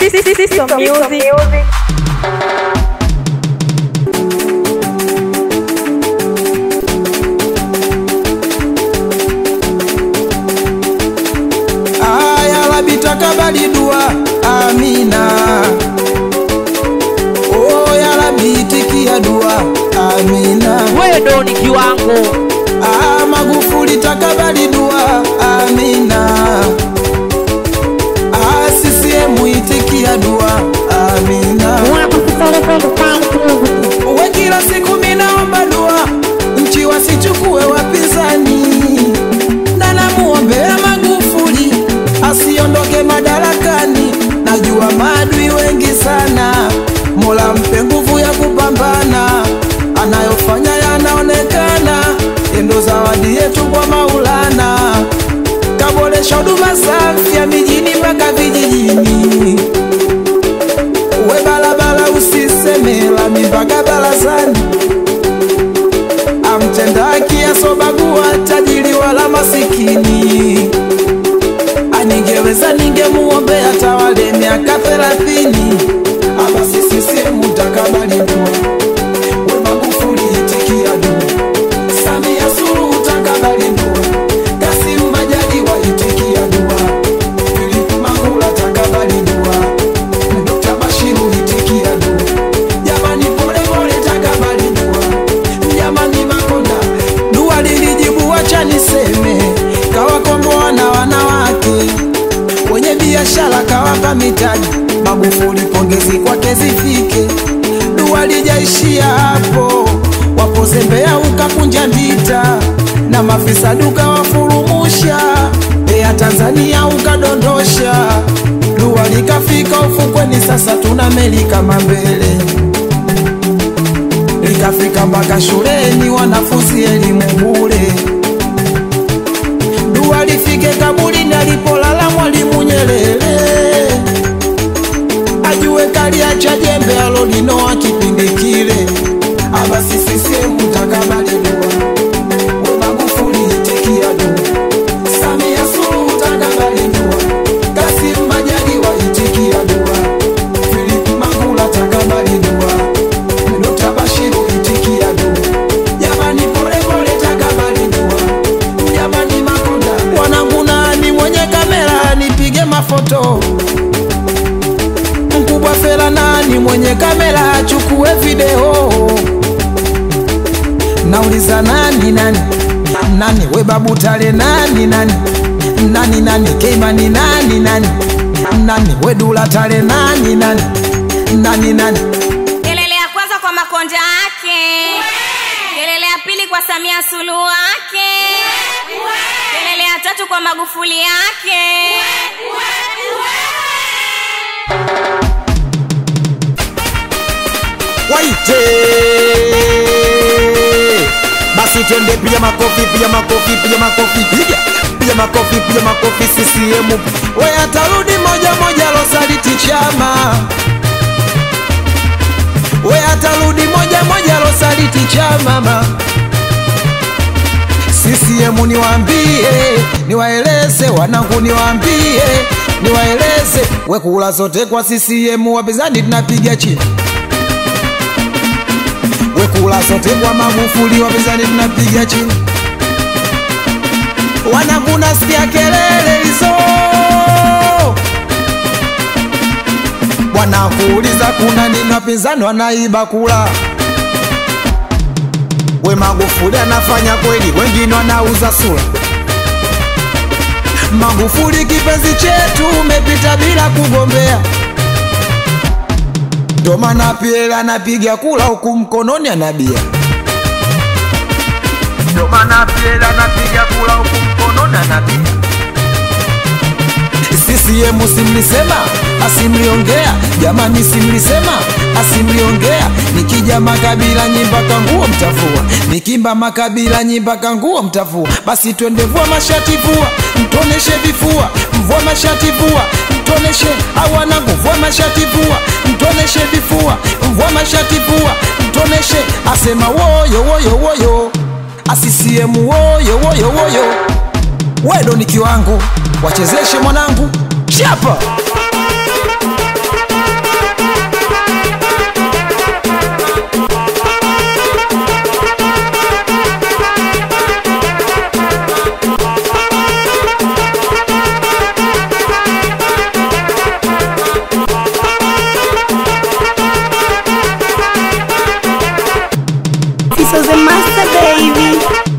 System Music. Aya Rabbi takabali dua, amina. Oh ya Rabbi itikia dua, amina. Wewe ndo ni kiwango. Ah, Magufuli takabali dua, amina. Ah, CCM itikia dua, amina. We kila siku minaomba dua, nchi wasichukue wapinzani, na namuombea Magufuli asiondoke madarakani. Najua maadui wengi sana, Mola mpe nguvu ya kupambana, anayofanya yanaonekana, endo zawadi yetu kwa Maulana, kaboresha huduma za afya mijini mpaka vijijini we barabara usiseme lami mpaka barazani, amtenda haki asobagua tajiri wala masikini. Aningeweza ningemuombea tawale miaka thelathini, ama sisi sehemu takabali dua. We Magufuli itikia dua, Samia Suluhu takabali dua, Kassim Majaliwa itikia dua, Philip Mangula takabali dua Dr. Bashiru itikia dua. Jamani pole pole takabali dua. Jamani Makonda dua lilijibu, wacha niseme, kawakomboa na wanawake wenye biashara, kawapa mitaji. Magufuli pongezi kwake zifike, dua lijaishia hapo, wapozembea ukakunja ndita na mafisa duka wafurumusha ya Tanzania ukadondosha dua likafika ufukweni, sasa tuna meli kama mbele, likafika mpaka shuleni, wanafunzi elimu bure. Dua lifike kaburini alipolala Mwalimu Nyerere, ajue kaliacha jembe alolinoa kipindi kile. Abasi sisemu takabali dua, we Magufuli itikia dua, Samia Suluhu takabali dua, Kassim Majaliwa itikia dua, Philip Mangula takabali dua, Dr. Bashiru itikia dua, jamani pole pole takabali dua, jamani Makonda wanangu, nani mwenye kamera nipige mafoto mkubwa Fela, nani mwenye kamera achukue video nauliza nani nani nani we babu tale nani nani nani nani keimani nani nani nani we dula tale nani nani nani nani Kelele ya kwanza kwa Makonda yake, kelele ya pili kwa Samia Suluhu yake, kelele ya tatu kwa Magufuli yake. waite basi twende piga makofi piga makofi piga makofi piga piga makofi piga makofi CCM we atarudi moja moja losaliti chama we atarudi moja moja losaliti chama ma CCM niwaambie niwaeleze wanangu niwaambie niwaeleze we kula zote kwa CCM wapinzani tunapiga chini wekula sote kwa Magufuli, wapinzani tunapiga chini. Wanangu nasikia kelele hizo, wanakuuliza kuna nini? Wapinzani wanaiba kula. We Magufuli anafanya kweli, wengine wanauza sura. Magufuli kipenzi chetu, umepita bila kugombea ndo maana Piela anapiga kula huku mkononi anabia. Ndo maana Piela anapiga kula huku mkononi anabia. CCM simlisema asimliongea, jamani simlisema asimliongea. Nikija makabila nyimpaka nguo mtafua, nikimba makabila nyimpaka nguo mtafua. Basi twende vua mashati vua, mtoneshe vifua, mvua mashati vua, mtoneshe awanangu, vua mashati vua, mtoneshe vifua, mvua mashati vua, mtoneshe asema woyo woyo woyo, asisiemu woyo woyo woyo wedo ni kiwango, wachezeshe mwanangu chapa So the master baby